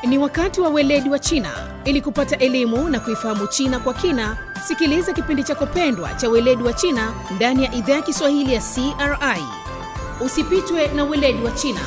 Ni wakati wa weledi wa China. Ili kupata elimu na kuifahamu China kwa kina, sikiliza kipindi chako pendwa cha weledi wa China ndani ya idhaa ya Kiswahili ya CRI. Usipitwe na weledi wa China.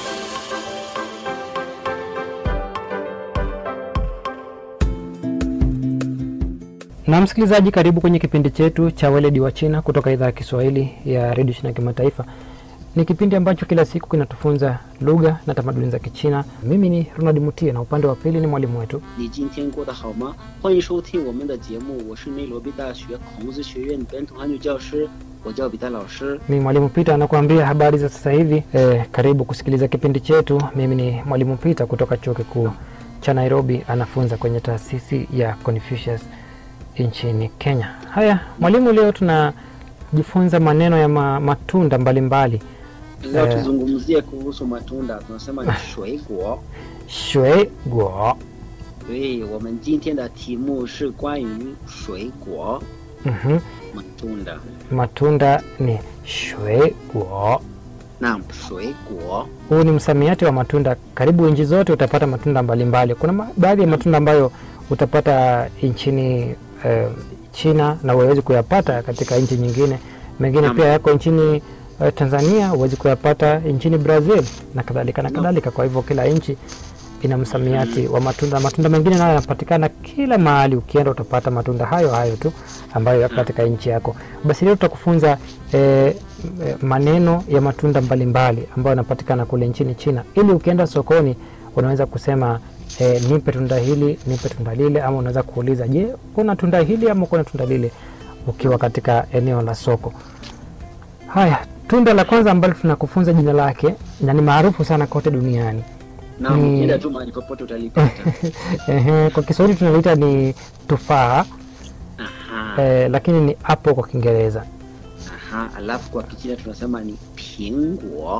Na msikilizaji, karibu kwenye kipindi chetu cha weledi wa China kutoka idhaa ya Kiswahili ya redio China kimataifa. Ni kipindi ambacho kila siku kinatufunza lugha na tamaduni za Kichina. Mimi ni Ronald Mutie na upande wa pili ni mwalimu wetu 你今天过得好吗？欢迎收听我们的节目，我是内罗毕大学孔子学院本土汉语教师，我叫彼得老师。 ni mwalimu Pita anakuambia habari za sasa hivi. Eh, karibu kusikiliza kipindi chetu. Mimi ni mwalimu Pita kutoka chuo kikuu cha Nairobi, anafunza kwenye taasisi ya Confucius nchini Kenya. Haya mwalimu, leo tunajifunza maneno ya ma, matunda mbalimbali Leo Eh. tuzungumzie kuhusu matunda，tunasema ni 水果。 shwe guo 对，我们今天的题目是关于水果 Mhm. matunda。 matunda ni shwe guo. Naam, 水果 Huu ni msamiati wa matunda. Karibu nchi zote utapata matunda mbalimbali. Kuna ma- baadhi ya matunda ambayo utapata nchini eh, China na huwezi kuyapata katika nchi nyingine. Mengine Naam. pia yako nchini eh, Tanzania, huwezi kuyapata nchini Brazil na kadhalika na Naam. kadhalika. Kwa hivyo kila nchi ina msamiati wa matunda. Matunda mengine nayo yanapatikana kila mahali, ukienda utapata matunda hayo hayo tu ambayo yako katika nchi yako. Basi leo tutakufunza eh, eh, maneno ya matunda mbalimbali ambayo yanapatikana kule nchini China, ili ukienda sokoni unaweza kusema eh, nipe tunda hili, nipe tunda lile, ama unaweza kuuliza, je, kuna tunda hili ama kuna tunda lile, ukiwa katika eneo la soko. Haya, tunda la kwanza ambalo tunakufunza jina lake na ni maarufu sana kote duniani Naam, Ni- ukienda tu mahali popote utalipata. Ehe, kwa Kiswahili tunaliita ni tufaa Aha, eh, lakini ni apple kwa Kiingereza. aha. Alafu kwa Kichina tunasema ni 苹果。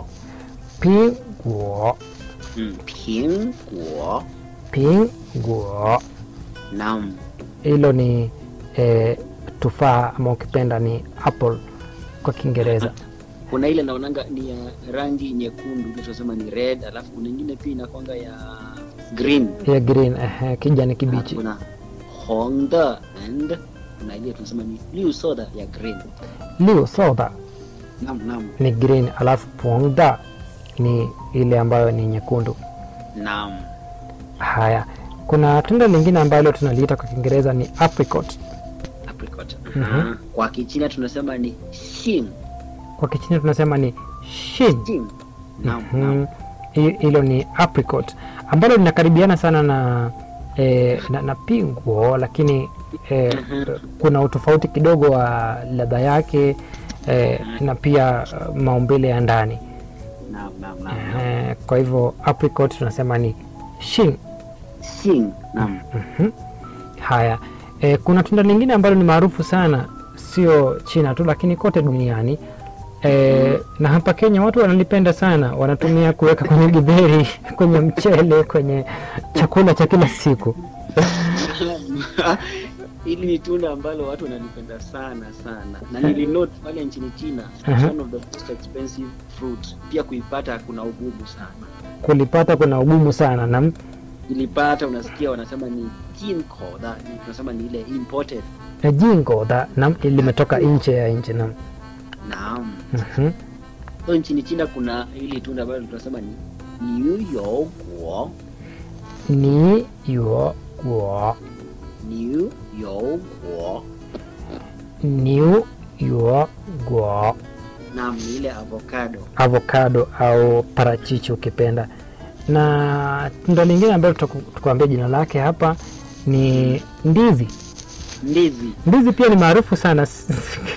Pinguo, Mm, 苹果。 pinguo, Naam. hilo ni eh, tufaa ama ukipenda ni apple kwa Kiingereza. kuna ile naonanga ni ya rangi nyekundu ile tunasema ni red alafu kuna ingine pia inakwanga ya green ya green, ehe, kijani Na kibichi. kuna hongda and kuna ile tunasema ni liu soda ya green Liu soda nam nam ni green, alafu pongda ni ile ambayo ni nyekundu. nam Haya, kuna tunda lingine ambalo tunaliita kwa Kiingereza ni apricot. apricot Mhm. Aha. kwa kichina tunasema ni xin Kwa Kichina tunasema ni shin. xin nam nam Mhm. Hi- hilo ni apricot ambalo linakaribiana sana na, eh, na, na pinguo lakini eh, kuna utofauti kidogo wa ladha yake eh, na pia eh, maumbile ya ndani nam nam nam nam. eh, kwa hivyo apricot tunasema ni shin. xin nam Mhm. Haya, eh, kuna tunda lingine ambalo ni maarufu sana, sio China tu, lakini kote duniani eh, na hapa Kenya watu wanalipenda sana, wanatumia kuweka kwenye githeri, kwenye mchele, kwenye chakula cha kila siku. hili ni tunda ambalo watu wanalipenda sana sana na nilinote pale nchini china it's Aha. one of the most expensive fruit pia kuipata kuna ugumu sana Kulipata kuna ugumu sana na ilipata unasikia wanasema ni jinkoda ni tunasema ni ile imported na jingo da na limetoka nje ya nchi na naam mhm. so nchini china kuna hili tunda ambalo tunasema ni niuyoguo ni yo guo niuyoguo new yo guo naam ni ile avocado avocado au parachichi ukipenda. Na tunda lingine ambalo tutaku- tukuambia jina lake hapa ni ndizi. ndizi Ndizi pia ni maarufu sana